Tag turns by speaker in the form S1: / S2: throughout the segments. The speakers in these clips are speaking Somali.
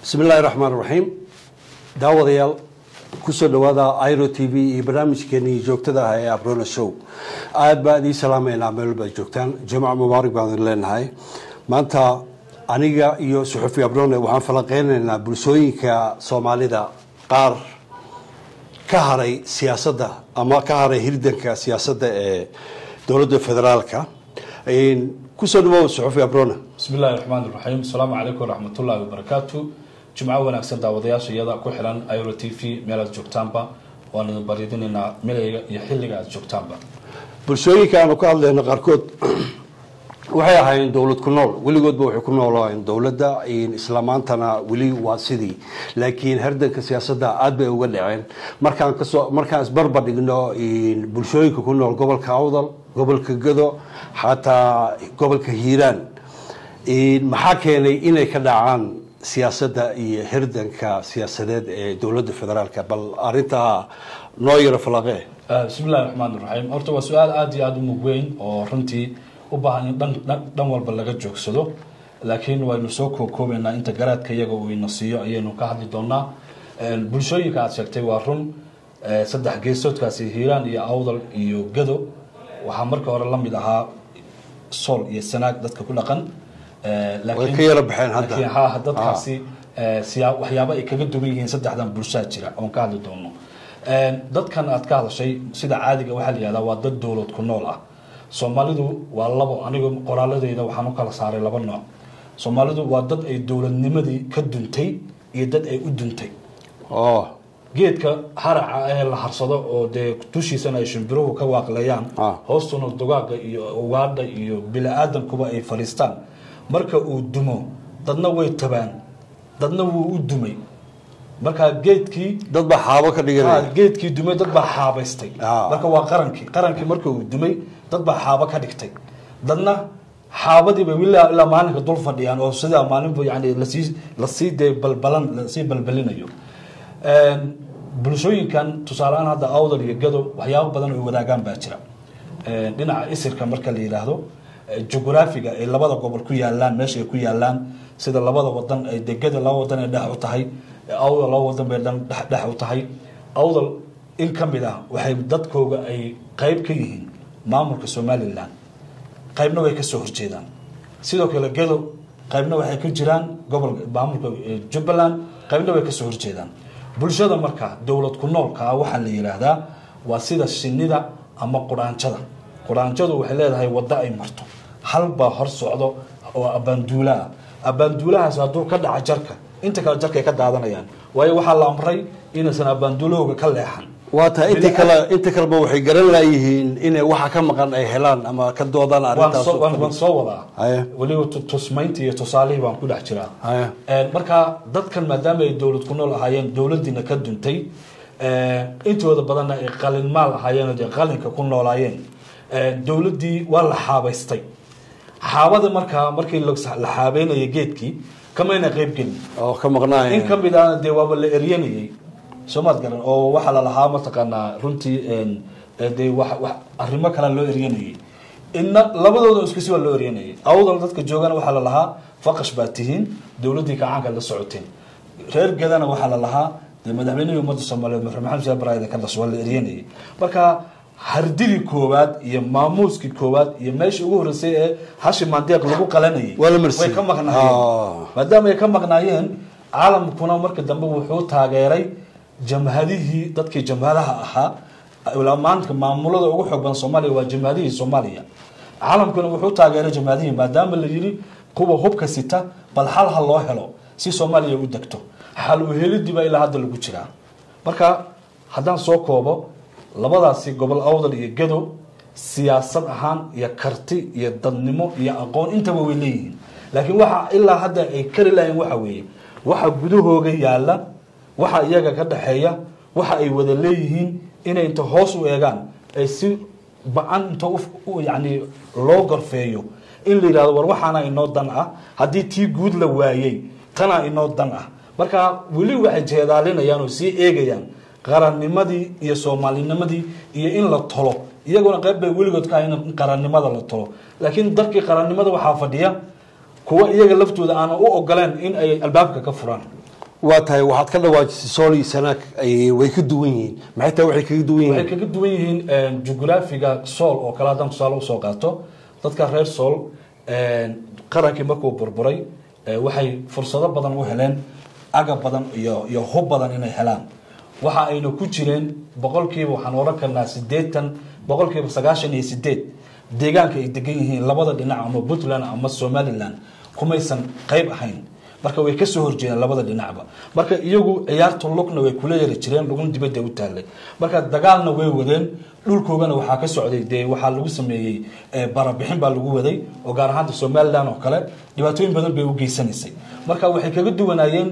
S1: bismi illaahi raxmaan raxiim daawadayaal kusoo dhawaada iro t v iyo barnaamijkeenii joogtada ah ee abrona show aada baan idiin salaamaynaa meel baad joogtaan jamac mubaarak baan idin leenahay maanta aniga iyo suxufi abrone waxaan falanqeynaynaa bulshooyinka soomaalida qaar ka haray siyaasadda ama ka haray hirdanka siyaasadda ee dowladda federaalka kusoo dhawow suxufi abrone
S2: bismi illaahi raxmaan iraxiim asalaamu calaykum waraxmatullaahi wabarakaatu jimco wanaagsan daawadayaasha iyada ku xiran iro t v meel aad joogtaanba waan idin baridinaynaa milayga iyo xilliga aad joogtaanba
S1: bulshooyinka aanu ka hadlayno qaarkood waxay ahaayeen dowlad ku nool weligoodba waxay ku noolaayeen dowladda isla maantana weli waa sidii laakiin hardanka siyaasadda aada bay uga dhaceen markaan kasoo markaan isbarbar dhigno bulshooyinka ku nool gobolka awdal gobolka gado xataa gobolka hiiraan maxaa keenay inay ka dhacaan siyaasadda iyo hirdanka siyaasadeed ee dowladda federaalka bal arintaa noo yaro falaqee
S2: bismi illahi raxmaan iraxiim horta waa su-aal aada iyo aada u mug weyn oo runtii u baahan in dhan dhan walba laga joogsado laakiin waynu soo kookoobeynaa inta garaadka iyaga uu ina siiyo ayaynu ka hadli doonaa bulshooyinka aada sheegtay waa run saddex geesoodkaasi hiiraan iyo awdal iyo gado waxaa marka hore la mid ahaa sool iyo sanaag dadka ku dhaqan
S1: way ka yaro baxeen hadda
S2: laakiin ha dadkaasi siyaa waxyaabo ay kaga duwan yihiin saddexdan bulshaa jira oon ka hadli doono dadkan aad ka hadashay sida caadiga waxaa la yihahdaa waa dad dowlad ku nool ah soomaalidu waa labo aniga qoraaladeyda waxaan u kala saaray laba nooc soomaalidu waa dad ay dowladnimadii ka duntay iyo dad ay u duntay
S1: oo
S2: geedka haraca ee la harsado oo dee dushiisana ay shimbiruhu ka waaqleeyaan
S1: Ah.
S2: hoostuna dugaaga iyo ugaadha iyo bili-aadankuba ay fadhiistaan marka uu dumo dadna way tabaan dadna wuu u dumay marka geedkii
S1: dad baa xaabo ka
S2: Ah,
S1: dhiganaya
S2: geedkii dumay dad baa xaabaystay
S1: Ah.
S2: marka waa qarankii qarankii marka uu dumay dad baa xaabo ka dhigtay dadna xaabadiiba ilaa ilaa maalinka dul fadhiyaan oo sidaa maalinba yani lasii lasii dee balbalan lasii balbalinayo Een, bulshooyinkan tusaalehaan hadda awdal iyo gado waxyaabo badan oo ay wadaagaan baa jira Een, dhinaca isirka marka la yidhaahdo eh, jugraafiga ay labada gobol ku yaalaan meesha ay ku yaalaan sida labada wadan ay degada laba wadan ay dhex u tahay awdal laba wadan bay dhan dhex dhex u tahay awdal in ka mid ah waxay dadkooga ay qayb ka yihiin maamulka somalilan qaybna way ka soo horjeedaan sidoo kale gado qaybna waxay ku jiraan gobolka maamulka eh, jubbaland qaybna way ka soo horjeedaan bulshada marka dowlad ku noolka ah waxaa la yidhaahdaa waa sida shinida ama quraanjada quraanjadu waxay leedahay waddo ay marto hal baa hor socdo oo abaanduula ah abaanduulahaas hadduu ka dhaca jarka inta kale jarkay ka daadanayaan waayo waxaa la amray inaysan abaanduulahooga ka leexan
S1: waa tahay inta kale inta kaleba waxay garan laayihiin inay waxa ka maqan ay helaan ama ka doodaan
S2: waan
S1: arrintaas
S2: soo- waan waan soo wadaa
S1: Haya.
S2: weliba tu- tusmayntii iyo tusaalihii baan ku dhex jiraa
S1: Haya.
S2: Een, marka dadkan maadaama ay dowlad ku nool ahaayeen dowladiina ka duntay een, intooda badanna ay qalin maal ahaayeen oo dee qalinka ku noolaayeen een, dowladdii waa la xaabaystay xaabada markaa markii la la xaabeynaya geedkii kamayna qayb gelin
S1: oo ka maqnaaya
S2: in ka mid ahna dee waaba la eryanayay soo maad garan oo waxaa la lahaa mataqaanaa runtii een, ee dee wax wax arrimo kale loo eryanayay inna labadooda iskasi waa loo eryanayay awdal dadka joogana waxaa la lahaa faqash baa tihiin dowladdii kacaanka la socoteen reer gadana waxaa la lahaa dee madaxweynihii ummadda soomaaliyeed maxamed maxamed shaahi baraayda ka dhasho waa la eryanayay marka hardidii koowaad iyo maamuuskii koowaad iyo meeshii ugu horreysay ee hashi maandeeq lagu qalanayay
S1: Waa la marsiiyey.
S2: way ka maqnaayeen
S1: Ah.
S2: maadaama ay ka maqnaayeen caalamkuna marka dambe wuxuu taageeray jamhadihii dadkii jamhadaha ahaa ilaa maanta maamulada ugu xoog badan soomaaliya waa jamhadihii soomaaliya caalamkuna wuxuu taageeray jamhadihii maadaama la yidhi kuwa hubka sita bal hal ha loo helo si soomaaliya u degto xal u helidii baa ilaa hadda lagu jiraa marka haddaan soo koobo labadaasi gobol awdal iyo gado siyaasad ahaan iyo karti iyo dadnimo iyo aqoon intaba way leeyihiin laakiin waxa ilaa hadda ay kari lahayn waxa weeye waxa gudahooga yaala waxa iyaga ka dhaxeeya waxa ay wada leeyihiin inay inta hoos u eegaan ay si ba-an inta u- u- yacni loo gorfeeyo in la yidhahdo war waxaana inoo dan ah haddii tii guud la waayey tanaa inoo dan ah marka weli waxay jeedaalinayaan oo sii eegayaan qarannimadii iyo soomaalinimadii iyo in la tolo iyaguna qayb bay weligood ka ahayn in qarannimada la tolo laakiin darkii qarannimada waxaa fadhiya kuwa iyaga laftooda aanan u ogoleen in ay albaabka ka furaan
S1: waa tahay waxaad ka dhawaajisay sool iyo sanaag ay- way ka duwan yihiin maxay tahay waxay kaga duwan
S2: waxay
S1: yihiin
S2: kaga duwan yihiin jugraafiga sool oo kale haddaan tusaale usoo qaato dadka reer sool qarankii markuu burburay eh, waxay fursado badan u heleen agab badan iyo iyo hub badan inay helaan waxa ayna ku jireen boqolkiiba waxaan oran karnaa sideetan boqolkiiba sagaashan iyo sideed deegaanka ay degan yihiin labada dhinac ama puntland ama somaliland kumaysan qayb ahayn marka way kasoo horjeedeen labada dhinacba marka iyagu ciyaarta lugna way kula yari jireen lugna dibadda u taalay marka dagaalna way wadeen dhulkoogana waxaa ka socday dee waxaa lagu sameeyey eh, barabixin baa lagu waday oo gaar ahaanta somaliland oo kale dhibaatooyin badan bay u geysanaysay marka waxay kaga duwanaayeen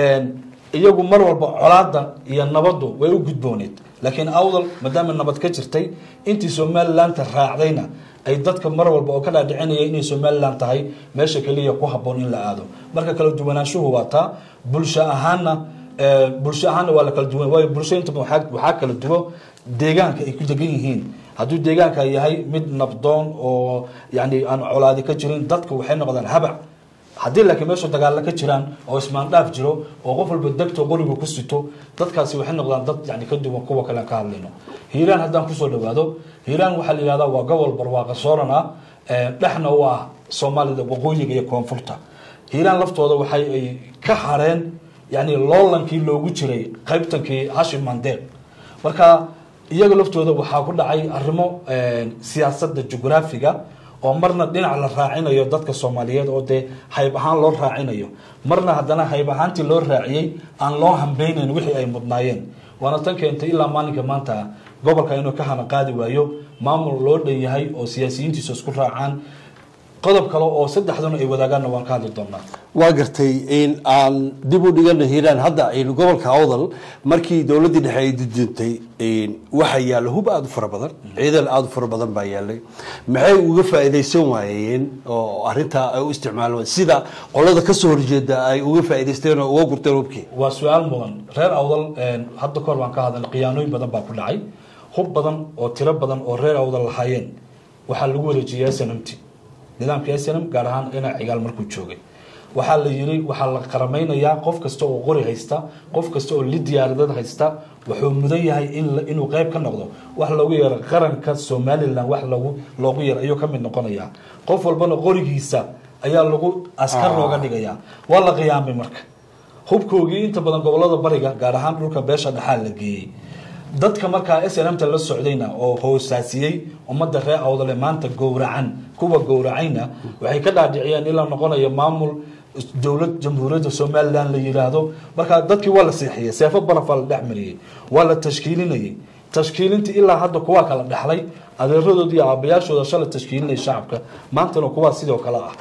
S2: iyagu mar walba colaada iyo nabadu way u gudbooneed laakiin awdal maadaama nabad ka jirtay intii somalilanta raacdayna ay dadka mar walba oo ka dhaadhicinaya inay somalilan tahay meesha keliya ku haboon in la aado marka kala duwanaanshuhu waa taa bulsho ahaanna eh, bulsho ahaanna waa la kala duwan waayo bulsho inta badan waxaa waxaa kala duwo deegaanka ay ku degan yihiin hadduu deegaanka yahay mid nabdoon oo yani aan colaadi ka jirin dadka waxay noqdaan habac haddii laakiin meeshu dagaalla ka jiraan oo ismaandhaaf jiro oo qof walba degto qoriga ku sito dadkaasi waxay noqdaan dad yani ka duwan kuwa kale aan ka hadlayno hiiraan haddaan kusoo dhawaado hiiraan waxaa la yihahdaa waa gobol barwaaqa sooran ah ee dhexna u ah soomaalida waqooyiga iyo koonfurta hiiraan laftooda waxay ay ka hareen yani loolankii loogu jiray qaybtankii hashim mandeeq marka iyaga laftooda waxaa ku dhacay arrimo siyaasadda jugraafiga oo marna dhinac la raacinayo dadka soomaaliyeed oo dee hayb ahaan loo raacinayo marna haddana hayb ahaantii loo raaciyey aan loo hambeynayn wixii ay mudnaayeen waana tan keentay ilaa maalinka maanta gobolka inuu ka hana qaadi waayo maamul loo dhan yahay oo siyaasiyiintiisa isku raacaan qodob kale oo saddexduna ay wadaagaan waan ka hadli doonaa
S1: waa gartay in aan dib u dhigana hiiraan hadda aynu gobolka awdal markii dowladdii dhexe ay dudintay waxaa yaalla hub aada u fara badan ciidan aada u fara badan baa yaallay maxay uga faa'iidaysan waayeen oo arrintaa ay u isticmaalaan sida qolada kasoo horjeeda ay uga faa'iidaysteen oo uga gurteen hubkii
S2: waa su-aal mudan reer awdal hadda kahor baan ka hadlay khiyaanooyin badan baa ku dhacay hub badan oo tiro badan oo reer awdal lahaayeen waxaa lagu wareejiyay snmt nidaamka snm gaar ahaan dhinac cigaal markuu joogay waxaa la yiri waxaa la qarameynayaa qof kasta oo qori haysta qof kasta oo li diyaaradad haysta wuxuu mudan yahay inuu qeyb ka noqdo wax loogu yeero qaranka somalilan wax logu loogu yeero ayuu ka mid noqonayaa qof walbana qorigiisa ayaa lagu askar looga dhigayaa waa la qiyaamay marka hubkoogii inta badan gobolada bariga gaar ahaan dhulka beesha dhexaa la geeyey dadka markaa snmta la socdayna oo hoosaasiyey ummadda reer awdale maanta gowracan kuwa gowracayna waxay ka dhaadhiciyeen in la noqonayo maamul dowlad jamhuuriyadda somalilan la yiraahdo markaa dadkii waa la seexiyey seefo barafaa la dhex mariyey waa la tashkiilinayey tashkiilintii ilaa hadda kuwaa kala dhexlay adeeradood iyo aabayaashooda shala tashkiilinaya shacabka maantana kuwaa sidoo kale ah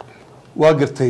S1: waa gartay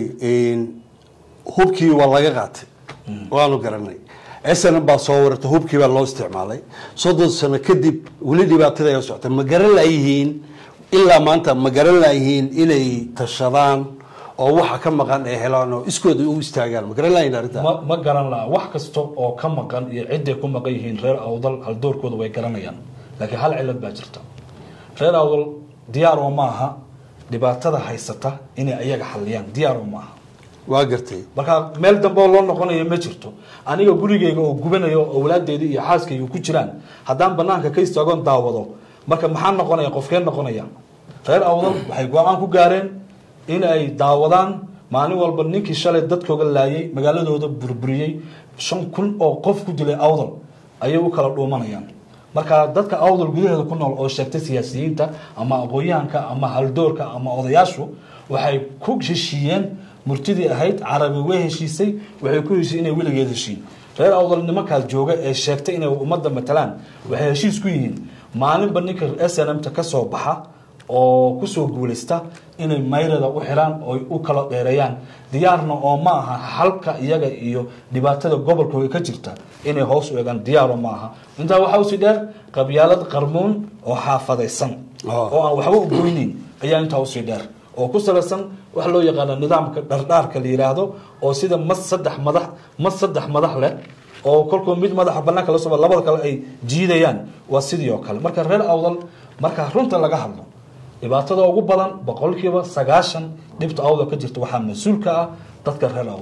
S1: hubkii waa laga qaatay waanu garanay snm baa soo warata hubkii baa loo isticmaalay soddon sano kadib weli dhibaatada ay socota ma garan layihiin ilaa maanta ma garan layihiin inay tashadaan oo waxa ka maqan ay helaan oo iskooda u istaagaan ma garan layihin arrinta
S2: ma ma garan laha wax kasta oo ka maqan iyo ciday ku maqan yihiin reer awdal haldoorkooda way garanayaan laakiin hal cilad baa jirta reer awdal diyaar oo maaha dhibaatada haysata inay ayaga xaliyaan diyaar oo maaha
S1: waa gartay
S2: marka meel dambe oo loo noqonayo ma jirto aniga gurigeyga oo gubanayo oo walaadeedii iyo xaaskayga ku jiraan haddaan banaanka ka istaagoon daawado marka maxaa noqonaya qofkeen noqonaya reer awdal waxay go-aan ku gaareen in ay daawadaan maalin walba ninkii shalay dadkooga laayay magaaladooda burburiyey shan kun oo qof ku dilay awdal ayay u kala dhuumanayaan marka dadka awdal gudaheeda ku nool oo sheegtay siyaasiyiinta ama aqoon-yahanka ama haldoorka ama odayaashu waxay ku heshiiyeen murtidii ahayd carabi way heshiisay waxay ku heshiin inay weligeed heshiin reer awdal nimankaas jooga ee sheegtay inay ummadda matalaan waxay heshiis ku yihiin maalinba ninka snmta ka soo baxa oo kusoo guulaysta inay mayrada u xiraan oo u kala dheereeyaan diyaarna oo ma aha halka iyaga iyo dhibaatada gobolkooda ka jirta inay hoos u egaan diyaaro ma aha intaa waxaa usii dheer qabyaalad qarmuun oo xaafadaysan oo aan waxba u goyneyn ayaa intaa usii dheer oo ku salaysan waxa loo yaqaana nidaamka dhardhaarka la yiraahdo oo sida mas saddex madax mas saddex madax leh oo kolkuu mid madaxa banaanka la soo labada kale ay jiidayaan waa sidii oo kale marka reer awdal marka runta laga hadlo dhibaatada ugu badan boqolkiiba sagaashan dhibta awdal ka jirta waxaa mas-uul ka ah dadka reer awdal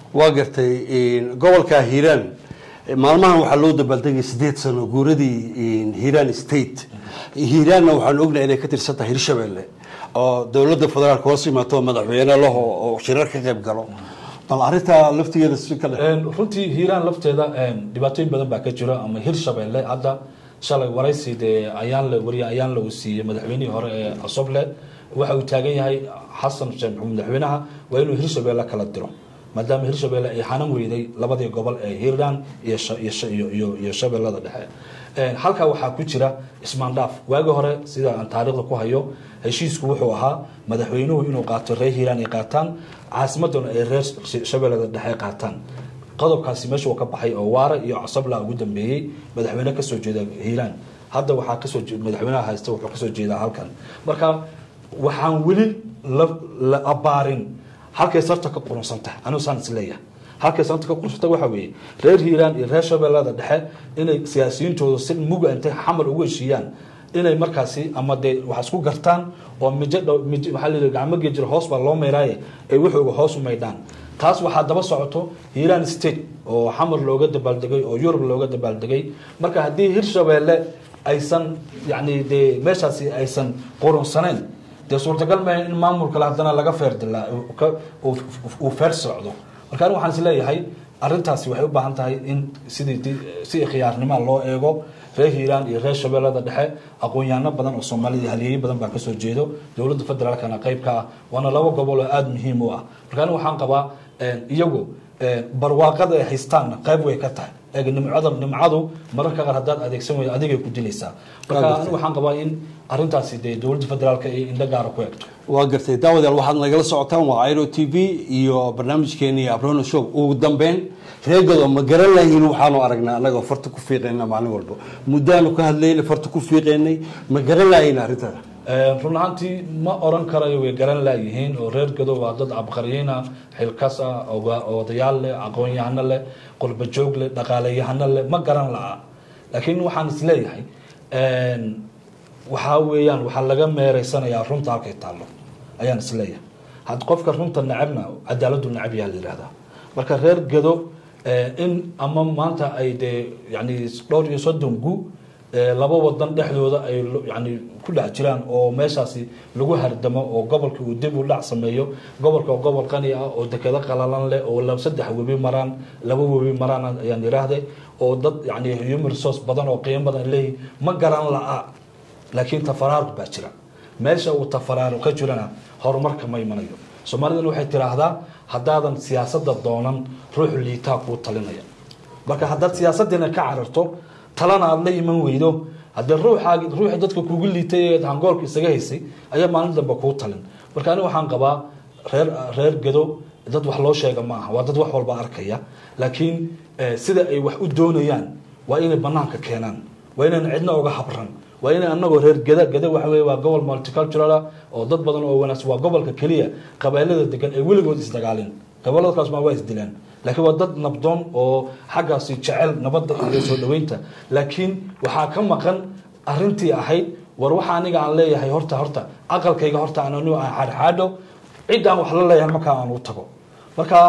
S1: waa gartay gobolka hiiraan maalmahan waxaa loo dabaaldegay sideed sano guuradii hiiraan state hiiraanna waxaan ognahay inay ka tirsan tahay hirshabelle oo dowladda federaalk hoos imaato madaxweyne laho oo shirar ka qayb galo bal arrintaa laftigeeda si kale
S2: runtii hiiraan lafteeda dhibaatooyin badan baa ka jiro ama hirshabelle hadda shalay waraysi dee ayaan la wariye ayaan la uu siiyey madaxweynihii hore ee cosoble waxa uu taagan yahay xasan sheekh maxamuud madaxweynaha waa inuu hirshabelle kala diro maadaama hirshabelle ay xanan weyday labadii gobol ee hiiraan iyo shabeellada dhexe halkaa waxaa ku jira ismaandhaaf waagi hore sida aan taariikhda ku hayo heshiisku wuxuu ahaa madaxweynuhu inuu qaato reer hiiraan ay qaataan caasimaduna ay reer shabeellada dhexe qaataan qodobkaasi meesha uu ka baxay oo waara iyo casabla ugu dambeeyey madaxweyne kasoo jeeda hiiraan hadda waxaa kasoo madaxweynaha haysta wuxuu kasoo jeedaa halkan marka waxaan weli la abaarin halkay sarta ka qurunsan tahay anigu saan is leeyahay halkay sarta ka qurunsanta waxa weeye reer hiiraan iyo reer shabeellada dhexe inay siyaasiyiintooda si muga intay xamar ugu heshiiyaan inay markaasi ama dee wax isku gartaan oo mijo dhow mij waxaa la gacmo geejir hoos baa loo meyraaye ay wuxuuga hoos u maydhaan taas waxaa daba socoto hiiraan state oo xamar looga dabaaldegay oo yurub looga dabaaldegay marka haddii hirshabeelle aysan yani dee meeshaasi aysan qurunsaneyn dee suurtagal maaha in maamulkale haddana laga feerdilaa uu feer socdo marka anigu waxaan is leeyahay arrintaasi waxay u baahan tahay in sidii si khiyaarnima loo eego reer hiiraan iyo reer shabeellada dhexe aqoon-yaano badan oo soomaalida halyeeyo badan baa kasoo jeedo dowladda federaalkana qayb ka ah waana laba gobol oo aada muhiim u ah marka anigu waxaan qabaa iyagu barwaaqada ay haystaanna qayb way ka tahay eeg nimcada nimcadu mararka qaar haddaad adeegsan weydo adigay ku dilaysaa marka anigu waxaan qabaa in arrintaasi dee dowladda federaalka ay indho gaara ku eegto
S1: waa gartay daawadayaal waxaad nagala socotaan waa airo t v iyo barnaamijkeeni abrono show ugu dambeyn reegado ma garan lahiin waxaanu aragnaa anagoo farta ku fiiqayna maalin walba muddaanu ka hadlaynay farta ku fiiqaynay ma garan lahiin arrintada
S2: run ahaantii ma oran karayo way garan laayihiin oo reer gado waa dad abqaryiina xilkas ah odayaal leh aqoon-yahano leh qurbajoog leh dhaqaaleyahano leh ma garan la'a laakiin waxaan isleeyahay waxaa weeyaan waxaa laga meereysanayaa runta halkay taallo ayaan isleeyahay had qofka runta necabna cadaaladu necab yaa la yihahdaa marka reer gado in ama maanta ay dee yani dhowr iyo soddon gu laba wadan dhexdooda ay yani ku dhex jiraan oo meeshaasi lagu hardamo oo gobolka uu dib u dhac sameeyo gobolka oo gobol qani ah oo dekedo qalalan leh oo saddex webi maraan laba webi maraan ayaan yiraahday oo dad yani human resource badan oo qiimo badan leeyihin ma garan la'a laakiin tafaraaruq baa jira meesha uu tafaraaruq ka jirana horumarka ma imanayo soomaalidan waxay tiraahdaa haddaadan siyaasadda doonan ruux liitaa kuu talinaya marka haddaad siyaasaddiina ka cararto talana aada la iman weydo haddee ruuxaagi ruuxii dadka kugu liitay ee hangoolka isaga haysay ayaa maalin dambe kuu talin marka aniga waxaan qabaa reer reer gado dad wax loo sheega ma aha waa dad wax walba arkaya laakiin sida ay wax u doonayaan waa inay banaanka keenaan waa inayna cidna oga habran waa inay anagoo reer gada gada waxa wey waa gobol multicultural oo dad badan oo wanaagsan waa gobolka keliya qabailada degan ee weligood isdagaalin gobolada kaas ma waa isdilaan laakiin waa dad nabdoon oo xaggaasi jecel nabadda iyo soo dhaweynta laakiin waxaa ka maqan arintii ahayd war waxa aniga aan leeyahay horta horta aqalkayga horta aan anu aan xaadxaadho ciddaan wax la leeyahay markaa aan u tago marka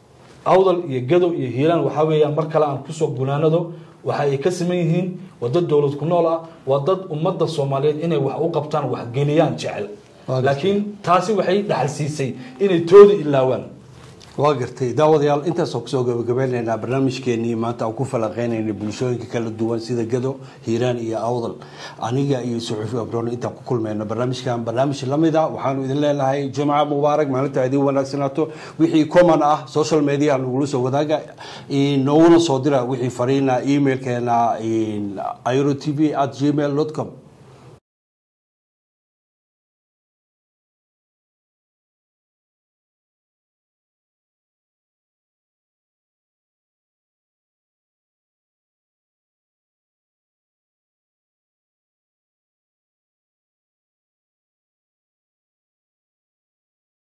S2: awdal iyo gado iyo hiiraan waxaa weeyaan mar kale aan kusoo gunaanado waxa ay ka siman yihiin waa dad dowlad ku nool ah waa dad ummadda soomaaliyeed inay wax u qabtaan waxgeliyaan jecel laakiin taasi waxay dhaxal siisay inay tooda ilaawaan
S1: waa gartay daawadayaal intaasoo kusoo gabagabeynaynaa barnaamijkeenii maanta aan ku falaqeynaynay bulshooyinka kala duwan sida gado hiiraan iyo awdal aniga iyo suxuufi abroon intaan ku kulmayno barnaamijkan barnaamij lamida waxaanu idin leenahay jumca mubaarak maalinta idin wanaagsanaato wixii common ah social media nagula soo wadaaga nooguna soo dira wixii fariina emailkeena iro t v at gmail com